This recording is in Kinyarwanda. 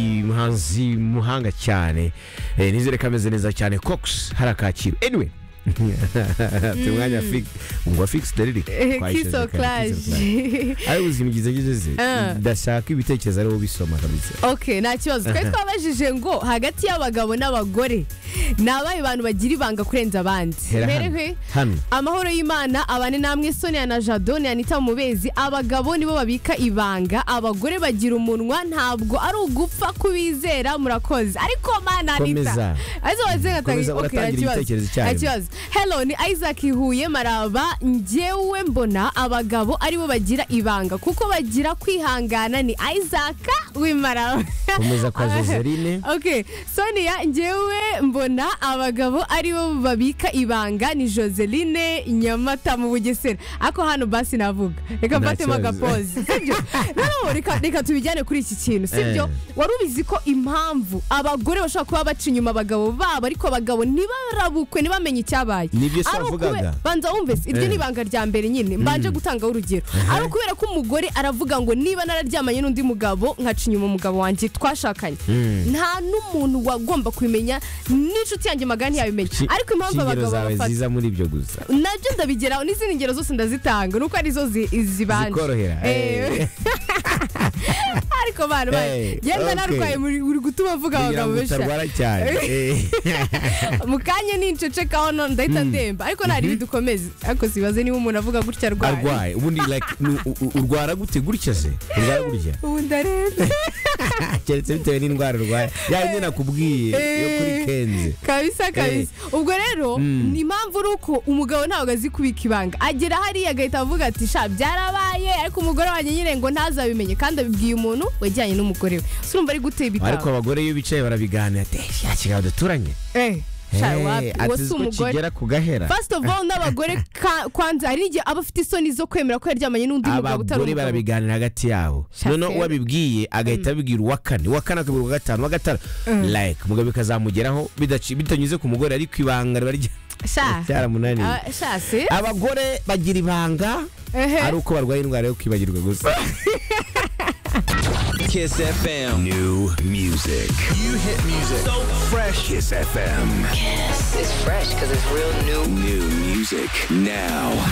umuhanzi muhanga cyane Eh, nizere ko ameze neza cyane cox hari akakiro anyway afite umwanya fix ngo fix Eh, derire kiss or clash ari ubuzima bwiza ngeze Ah. ndashaka ibitekerezo ariho bisoma kabisa okay nta kibazo twari twabajije ngo hagati y'abagabo n'abagore ni abahe bantu bagira ibanga kurenza abandi Hera hano. Mperehwe, Hano. amahoro y'imana abane namwe sonia na jado ni anita mubezi abagabo nibo babika ibanga abagore bagira umunwa ntabwo ari ugupfa kubizera murakoze ariko mana anita Komeza. arizo Komeza, uratangira igitekerezo icyarimwe. ikibazo hello ni isaac huye maraba njyewe mbona abagabo aribo bagira ibanga kuko bagira kwihangana ni isaac w'imaraba Komeza kwa Joseline. okay sonia njyewe mbona abagabo aribo babika ibanga ni joseline nyamata mu bugesera ako hano basi navuga reka Nta mfatemo kibazo. agapozi sibyo noneho reka, reka tubijyane kuri iki kintu sibyo wari ubizi ko impamvu abagore bashobora kuba baca inyuma abagabo babo ariko abagabo ntibarabukwe ntibamenye icyabaye Nibyo se Ari ukube- wavugaga? banza wumvise iryo Eh. ni ibanga rya mbere nyine mbanje gutangaho urugero ari ukubera ko umugore aravuga ngo niba nararyamanye n'undi mugabo nkaca inyuma umugabo wanjye twashakanye nta n'umuntu wagomba kubimenya n'inshuti yanjye magana ntiyabimenya Ki- ariko impamvu shingiro abagabo zawe babafata ziza muri ibyo gusa nabyo ndabigeraho n'izindi ngero zose ndazitanga nuko arizo zi- zibanje Zikorohera. Eh. ariko bana Eh, yenda okay. narwaye muri- uri gutuma mvuga kugira abagabo ngo benshi utarwara cyane Eh. mu kanya ninceceka hano ndahita ndemba ariko ntari bidukomeze ariko sibaze niba umuntu avuga gutya arwaye arwaye ubundi like nu- u- u- urwara gute gutya se urwara gutya ubu ndarembye keretse bitewe n'indwara urwaye yayindi nakubwiye yo kuri kenze kabisa kabisa ubwo rero Mm. ni impamvu ari uko umugabo ntabwo azi kubika ibanga agera hariya agahita avuga ati sha byarabaye ariko umugore wanjye nyine ngo ntazabimenye kandi abibwiye umuntu wajyanye n'umugore we so urumva ari gutera ariko ibitabo abagore iyo bicaye barabiganira ati ya kigabo duturanye Eh, sha wapi uwo si ko umugore kigera ku gahera First of all n'abagore ka- kwanza hari n'igihe aba afite isoni zo kwemera ko yaryamanye n'undi mugabo abagore utari umugabo barabiganira hagati yabo Sha noneho se. uwabibwiye agahita abibwira uwa kane uwa kane akabwira uwa gatanu uwa gatanu like umugabo bikazamugeraho bidaci- bitanyuze ku mugore ariko ibanga riba rya- sha ryaramunaniye Ah, sha si abagore bagira ibanga Ehe. ari uko barwaye indwara yo kwibagirwa gusa Kiss FM. New music. You hit music. So fresh. Kiss FM. It's fresh because it's real new. New music now.